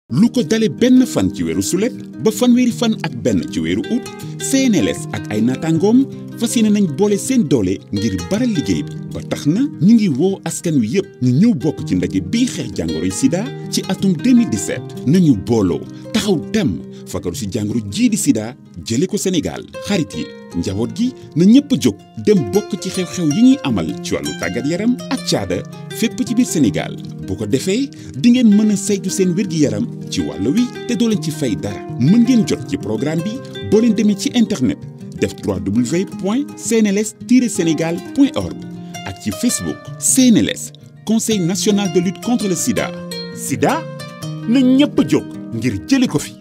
lu ko dale benn fan ci weeru sulet ba fanweeri fan ak benn ci weeru août CNLS ak ay naataangoom fas yéene nañ boole seen doole ngir baral liggéey bi ba tax na ñu ngi woo askan wi yépp ñu ñëw bokk ci ndaje bii xeex jàngoroy sida ci atum 2017 nañu booloo taxaw tem fakaru ci jàngoro jii di sida jële ko Sénégal xarit yi njaboot gi na ñépp jóg dem bokk ci xew-xew yi ñuy amal ci wàllu tàggat yaram ak caada fépp ci biir Sénégal bu ko defee di ngeen mën a saytu seen wér-gi-yaram ci wàll wi te doo leen ci fay dara mën ngeen jot ci programme bi boo leen demee ci internet def www.cnls-sénégal.org ak ci Facebook CNLS Conseil national de lutte contre le sida sida na ñépp jóg ngir jële ko fi